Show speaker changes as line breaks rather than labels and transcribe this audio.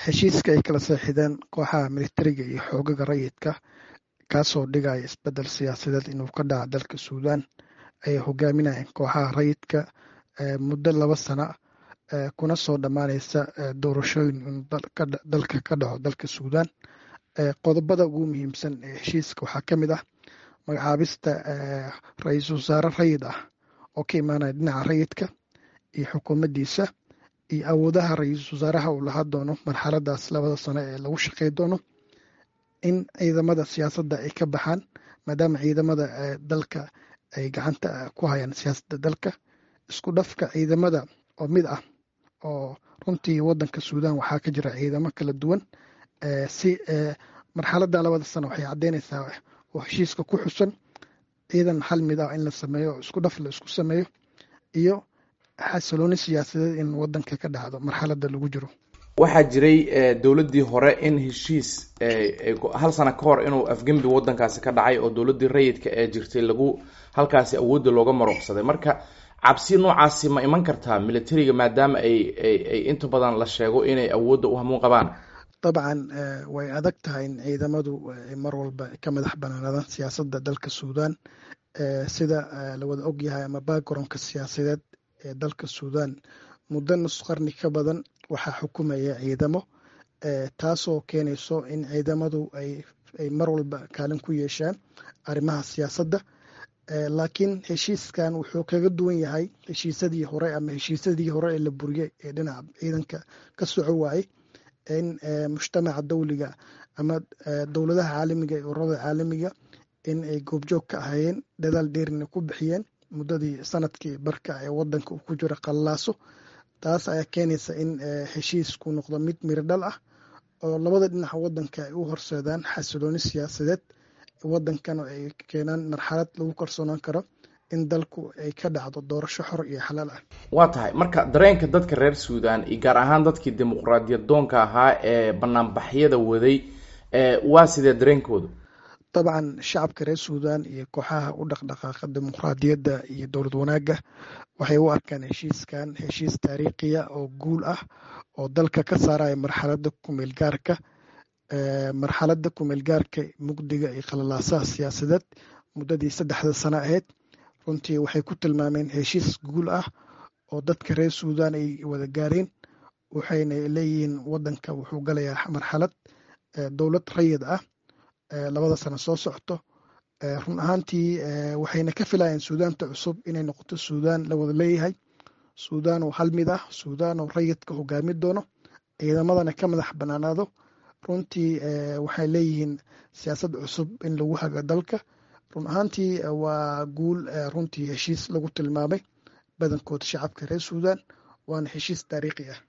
heshiiska ay kala seexideen kooxaha militariga iyo xoogaga rayidka kaasoo dhigaya isbedel siyaasadeed inuu ka dhaca dalka suudaan ayay hogaaminayeen kooxaha rayidka muddo laba sana kuna soo dhammaanaysa doorashooyin inuu dalka ka dhaco dalka suudaan qodobada ugu muhiimsan ee heshiiska waxaa ka mid ah magacaabista ra-iisul wasaare rayid ah oo ka imaanaya dhinaca rayidka iyo xukuumaddiisa iyo awoodaha ra-iisul wasaaraha uu lahaa doono marxaladaas labada sano ee lagu shaqey doono in ciidamada siyaasadda ay ka baxaan maadaama ciidamada dalka ay gacanta ku hayaan siyaasadda dalka isku dhafka ciidamada oo mid ah oo runtii wadanka suudaan waxaa ka jira ciidamo kala duwan si marxaladda labada sano waxay caddeynaysaa oo heshiiska ku xusan ciidan hal mid ah in la sameeyo oo isku dhaf la isku sameeyo iyo xasilooni siyaasadeed in wadanka ka dhacdo marxaladda lagu jiro
waxaa jiray dowladdii hore in heshiis hal sano ka hor inuu afgembi wadankaasi ka dhacay oo dowladdii rayidka ee jirtay lagu halkaasi awoodda looga maruuqsaday marka cabsi noocaasi ma iman kartaa militariga maadaama ay ay inta badan la sheego inay awoodda u hamuun qabaan
dabcan way adag tahay in ciidamadu mar walba ka madax banaanaadaan siyaasadda dalka suudaan sida lawada ogyahay ama backgroundka siyaasadeed ee dalka suudaan muddo nus qarni ka badan waxaa xukumaya ciidamo taasoo keenayso in ciidamadu ay mar walba kaalin ku yeeshaan arrimaha siyaasadda laakiin heshiiskan wuxuu kaga duwan yahay heshiisadii hore ama heshiisadii hore ee la buriyey ee dhinaca ciidanka ka soco waayey in mujtamaca dawliga ama dowladaha caalamiga ee ururada caalamiga in ay goobjoog ka ahayeen dadaal dheerina ku bixiyeen muddadii sanadkii barka ee wadanka uu ku jiro qallaaso taas ayaa keenaysa in heshiisku noqdo mid mirodhal ah oo labada dhinaca wadanka ay u horseedaan xasilooni siyaasadeed wadankana ay keenaan marxalad lagu kalsoonaan karo in dalku ay ka dhacdo doorasho xor iyo xalaal ah
waa tahay marka dareenka dadka reer suudaan iyo gaar ahaan dadkii dimuqraadiyad doonka ahaa ee banaanbaxyada waday waa sidee dareenkooda
dabcan shacabka reer suudaan iyo kooxaha u dhaqdhaqaaqa dimuqraadiyadda iyo dowlad wanaagga waxay u arkaan heshiiskan heshiis taariikhiya oo guul ah oo dalka ka saaraya marxaladda kumeel gaarka marxaladda kumeel gaarka mugdiga iyo qalalaasaha siyaasadeed muddadii saddexda sano ahayd runtii waxay ku tilmaameen heshiis guul ah oo dadka reer suudaan ay wada gaareen waxayna leeyihiin wadanka wuxuu galayaa marxalad dowlad rayid ah labada sano soo socto run ahaantii waxayna ka filayeen suudaanta cusub inay noqoto suudaan la wada leeyahay suudaan oo hal mid ah suudaan oo rayidka hogaami doono ciidamadana ka madax banaanaado runtii waxay leeyihiin siyaasad cusub in lagu hago dalka run ahaantii waa guul runtii heshiis lagu tilmaamay badankood shacabka reer suudaan waana heshiis taariikhi ah